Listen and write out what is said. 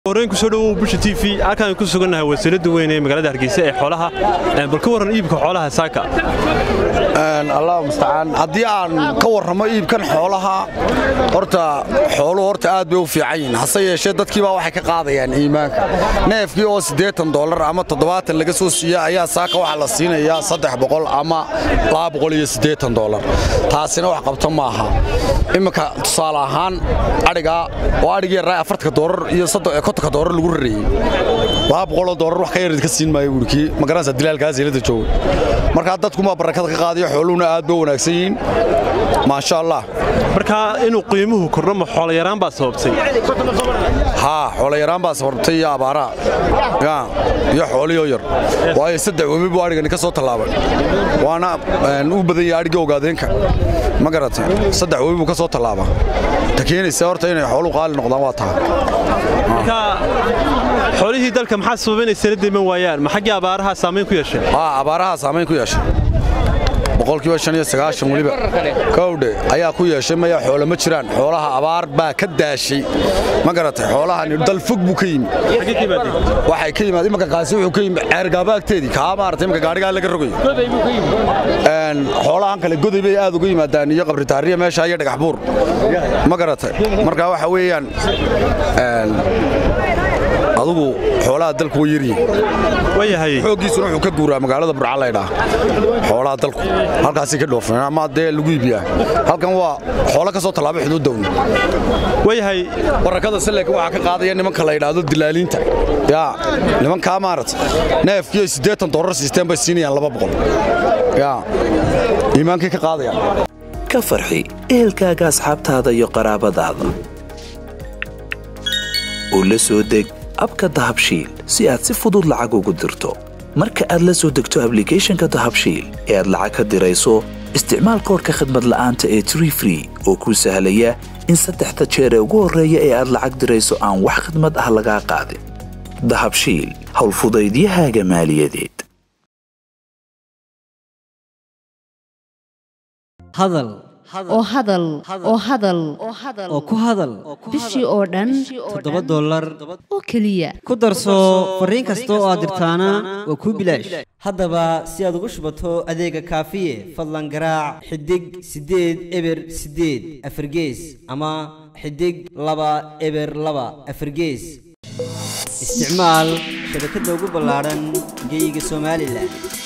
horeen kusoo dhowow busha t v halkaan ku sugannahay wasiiradda weyn ee magaalada hargeysa ee xoolaha bal ka warran iibka xoolaha saaka allah mustacaan haddii aan ka warramo iibkan xoolaha horta xooluhu horta aad bay u fiican yihiin hase yeeshee dadkiibaa waxay ka qaadayaan iimaanka neefkii oo siddeetan dollar ama toddobaatan laga soo siiya ayaa saaka waxaa la siinayaa saddex boqol ama laba boqol iyo siddeetan dollar taasina wax qabto maaha imminka tusaale ahaan adhigaa oo adhigii yarraa afartanka doolar iyo kontonka doolar lagu rareeyey laba boqoloo doolar wax ka yarid ka siin maayo buuri kii magaranaysa dilaalkaa zeelada jooga markaa dadkumaa barakada ka qaadayo xooluhuna aad bay u wanaagsan yihiin maasha allah markaa inuu qiimuhu kordho ma xoolayaraan baa sababtay haa xoolayaraan baa sababtay iyo abaaraha iyo xooliyoo yar waayo saddex webi buu adhigani ka soo tallaabay waana u badan yahay adhigii ogaadeenka ma garatay saddex webi buu ka soo tallaaba ta keenaysa horta inay xooluhu qaali noqdaan waa taha marka xoolihii dalka maxaa sababa inay sala deeman waayaan ma xaggii abaaraha saamayn ku yeesheen haa abaaraha saamayn ku yeeshay boqolkiiba shan iyo sagaashan weliba kowdhe ayaa ku yeeshay maya xoolo ma jiraan xoolaha abaar baa ka daashay ma garatay xoolahani dal fog buu ka yimi waxay ka yimaad imanka qaasi wuxuu ka yimi ceergaaba agteedii kaa maarata imanka gaadhigaa laga rogayo xoolahan kale goday bay aad uga yimaadaan iyo qabritaariya meesha iyo dhagax buur ma garatay marka waxa weeyaan adugu xoolaha dalku way yaryihin xooggiisuna wuxuu ka guuraa magaalada burca laydhaa xoolaha dalku halkaasay ka dhoofeen ama dee lagu iibiyaa halkan waa xoolo ka soo tallaabay xuduuddawna wayahay barakada saleeka waxaa ka qaadaya nimanka la yidhaahdo dilaaliinta yaa nimankaa maarata neefkiiyo siddeetan doolar siisteen bay siinayaan laba boqol yaa iimaankay ka qaadayaan ka farxi ehelkaaga asxaabtaada iyo qaraabadaada oo la soo deg abka dahabshiil si aad si fudud lacag ugu dirto marka aad la soo degto ablicathonka dahabshiil ee aad lacag ka dirayso isticmaal koorka khadmad la'aanta ee tree free oo kuu sahlaya in saddexda jeer ee ugu horreeya ee aad lacag dirayso aan wax khadmad ah lagaa qaadin dahabshiil howlfudaydiyahaaga maaliyadeed hadal oo hadal oo hadal oo ku hadal bishii oo dhan toddoba dollar oo keliya ku darso fariin kasta oo aad dirtaana waa kuu bilaash haddaba si aad ugu shubato adeega kaafiye fadlan garaac xidig siddeed eber siddeed afargees ama xidig laba eber laba afargees isticmaal shabakadda ugu ballaadhan geyga somalilan